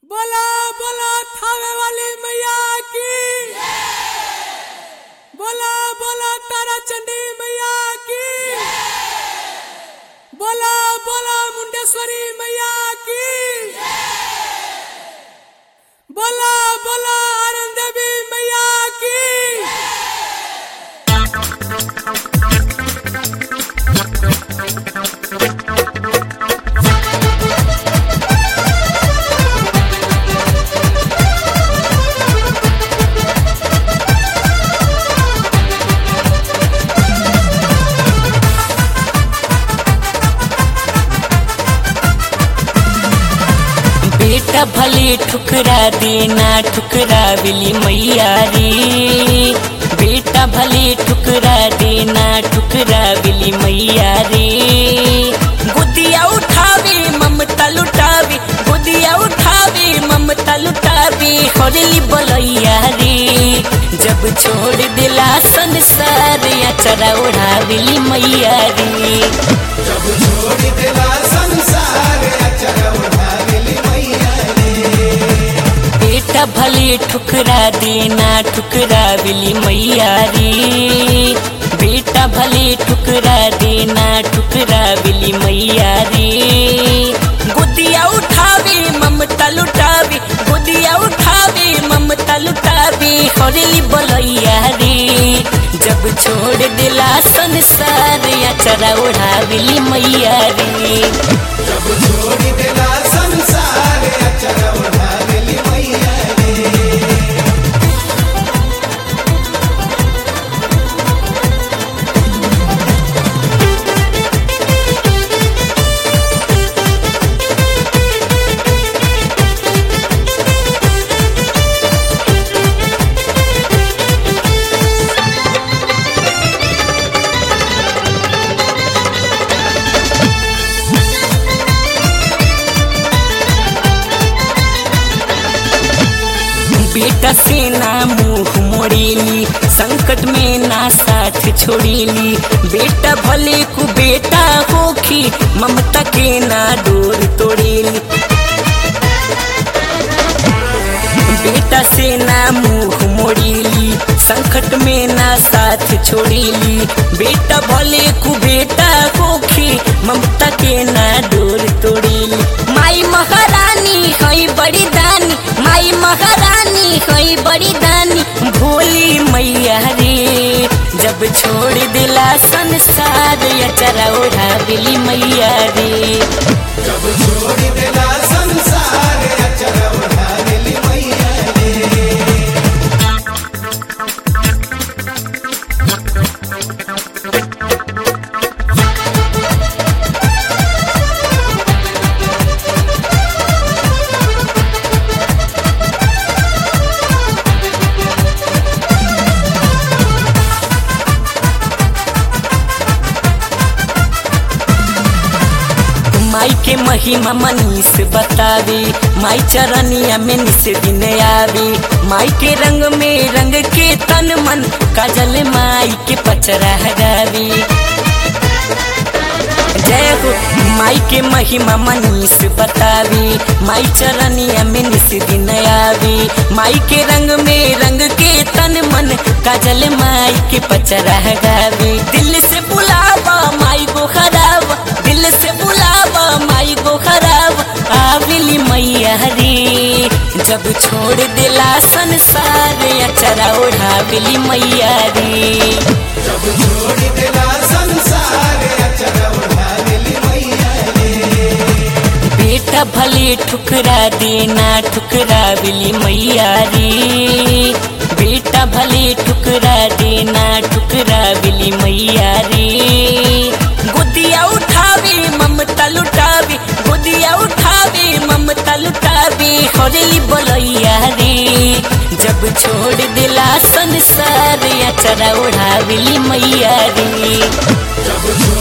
बोला बोला थावे वाली मैया की बोला बोला तारा चंडी मैया की बोला बोला मुंडेश्वरी मैया की बोला बोला आनंद देवी मैया की बेटा भले ठुकरा देना ठुकरा बिली मैया रे बेटा भले ठुकरा देना ठुकरा बिली मैया रे गुदिया उठावे ममता लुटावे गुदिया उठावे ममता लुटावे हरली बलैया रे जब छोड़ दिला संसार या चरा उड़ाविली मैया रे जब छोड़ दिला संसार अचर उठाविली मैया बेटा भले ठुकरा देना ठुकरा बिली मैया रे बेटा भले ठुकरा देना ठुकरा बिली मैया रे गुदिया उठावे ममता लुटावे गुदिया उठावे ममता लुटावे हरली बलैया रे जब छोड़ दिला संसार या चरा उड़ाविली मैया रे जब छोड़ दिला संसार अचर उठाविली मैया बेटा से ना मुंह मोड़ेली संकट में ना साथ छोड़ेली बेटा भले को बेटा होखी ममता के ना डोर तोड़ेली बेटा से ना मुंह मोड़ेली संकट में ना साथ छोड़ेली बेटा भले को बेटा होखी ममता के ना डोर तोड़ेली माई महारानी है बड़ी दानी माई महारानी है बड़ी दानी भोली मैया रे जब छोड़ दिला संसार या चरा ओढ़ा बिली मैया रे जब छोड़ दिला संसार अचर उठाविली मैया माई के महिमा मनीष बतावे माई चरनिया में निस दिन आवे माई के रंग में रंग के तन मन काजल माई के पचरा गावे जय हो माई के महिमा मनीष बतावे माई चरनिया में निस दिन आवे माई के रंग में रंग के तन मन काजल माई के पचरा गावे दिल से बुलावा माई को खराब दिल से बुलावा माई को खराब आविली मैया रे जब छोड़ दिला संसार या चरा ओढ़ाविली मैया रे जब छोड़ दिला संसार अचर उठाविली मैया बेटा भले ठुकरा देना ठुकरा बिली मैया रे बेटा भले ठुकरा देना ठुकरा बिली मैया रे गुदिया उठावे ममता लुटावे गुदिया उठावे ममता लुटावे हरली बलैया रे जब छोड़ दिला संसार या चरा उड़ाविली मैया रे जब छोड़